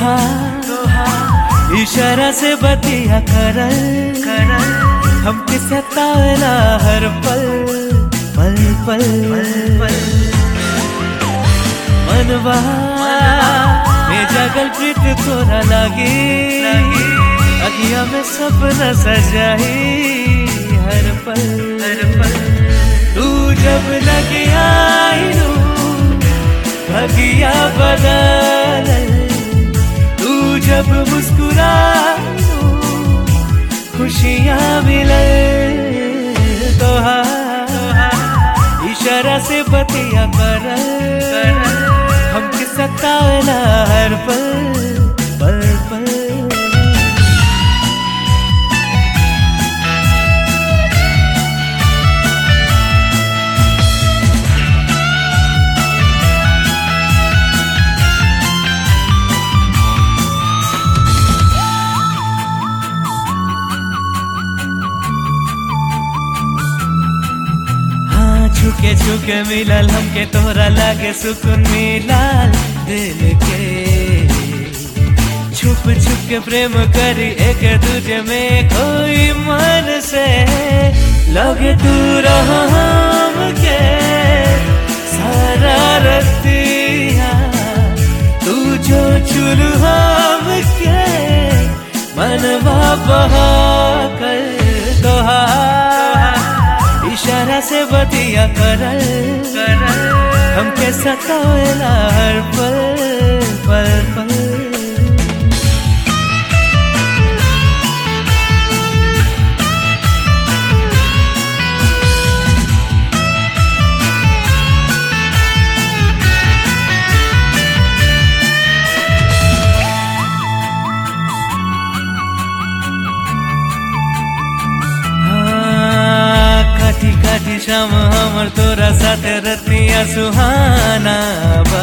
तोहार इशारा से बतिया करल करल हमके सतावेला हर पल पल पल पल मनवा में जागल प्रीत तोरा लागी अगिया में सपना सजाई हर पल हर पल तू जब लगे आई भगिया बदल तू जब मुस्कुरा खुशियाँ मिले तोहार इशारा से बतिया कर हमके सतावला हर पल पल पल हाँ छुके छुके मिलल हमके तोरा लागे सुकून मिलल दिल के छुप छुप के प्रेम करी एक दूजे में कोई मन से लगे तू रहो हमके सारा रतिया तू जो चुलू हमके मनवा बहा कर तोहार इशारा से बतिया करल करल हमके सतावेला हर पल पल पल हाँ, काटी काटी शाम हमर तोरा साथे रतिया सुहाना बा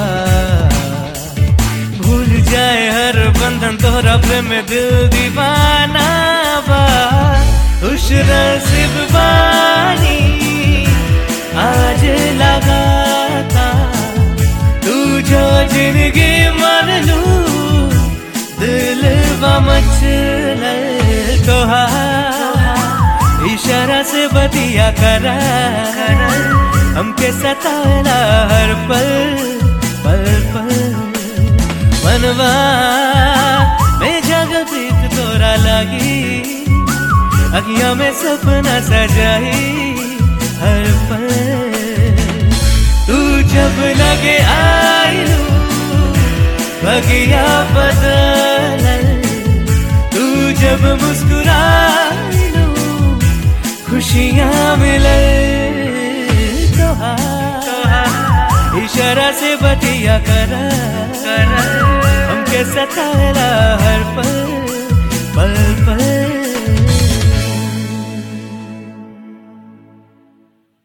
भूल जाए हर बंधन तोरा प्रेम में दिल दीवाना बा खुश नसीब बानी आज लगाता तू जो जिंदगी मन लू दिल मचल तोहार इशारा से बतिया कर हमके सतावेला हर पल पल पल मनवा में जग प्रीत तोरा लागी अगिया में सपना सजाई हर पल तू जब लगे आई बगिया बदल तू जब मुस्कुराई खुशियाँ मिले तोहार इशारा से बतिया कर हमके सताला हर पल